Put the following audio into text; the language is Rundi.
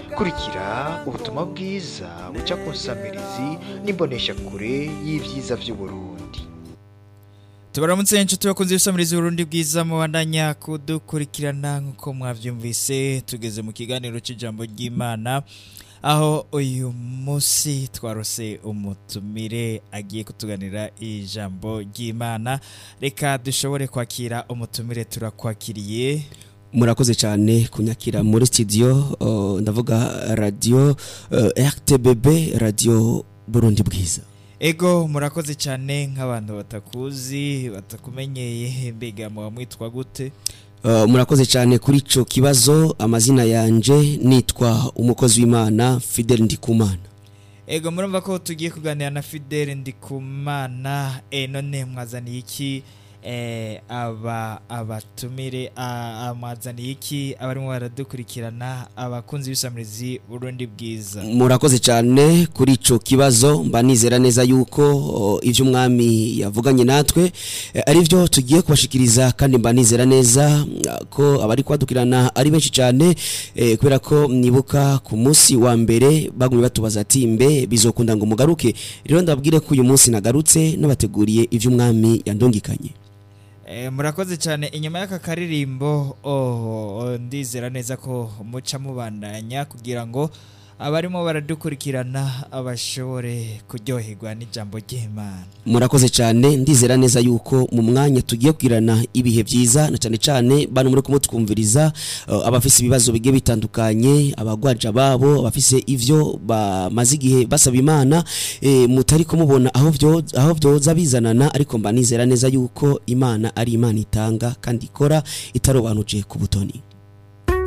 kurikira ubutumwa bwiza buca ku nsamirizi n'imboneshakure y'ibyiza by'uburundi tubaramutse inshuti bakunze ibisamiriza uburundi bwiza mubandanya kudukurikirana nk'uko mwabyumvise tugeze mu kiganiro cy'ijambo ry'imana aho uyu munsi twarose umutumire agiye kutuganira ijambo ry'imana reka dushobore kwakira umutumire turakwakiriye murakoze cyane kunyakira muri studio uh, ndavuga radio uh, RTBB radio Burundi bwiza ego murakoze cyane nk'abantu batakuzi batakumenyeye mbega muba mwitwa gute Uh, murakoze cyane kuri ico kibazo amazina yanje nitwa umukozi w'Imana Fidel Ndikumana ego murumva ko tugiye kuganira na Fidel Ndikumana e none mwazaniye iki eh, aba abatumire a- amwazaniye iki abarimo baradukurikirana abakunzi b'isamirizi Burundi bwiza murakoze cyane kuri ico kibazo mba nizera neza yuko uh, ivyo umwami yavuganye natwe eh, ari byo tugiye kubashikiriza kandi mba nizera neza uh, ko abari kwadukirana ari benshi cyane eh, kubera ko nibuka ku munsi wa mbere bagumye batubaza ati mbe bizokunda ngo mugaruke rero ndababwire ko uyu munsi nagarutse nabateguriye ivyo umwami yandungikanye Eh, murakoze cyane inyuma y'aka karirimbo oh, oh, ndizera neza ko muca mubandanya kugira ngo abarimo baradukurikirana abashobore kuryoherwa n'ijambo ry'imana murakoze cyane ndizera neza yuko mu mwanya tugiye kugirana ibihe byiza na cyane cyane bano muri kumutwumviriza uh, abafise ibibazo bigiye bitandukanye abagwaja babo abafise ivyo bamaze igihe basaba imana e, mutari kumubona aho vyo aho vyoza bizanana ariko mba nizera neza yuko imana ari imana itanga kandi ikora itarobanuje ku butoni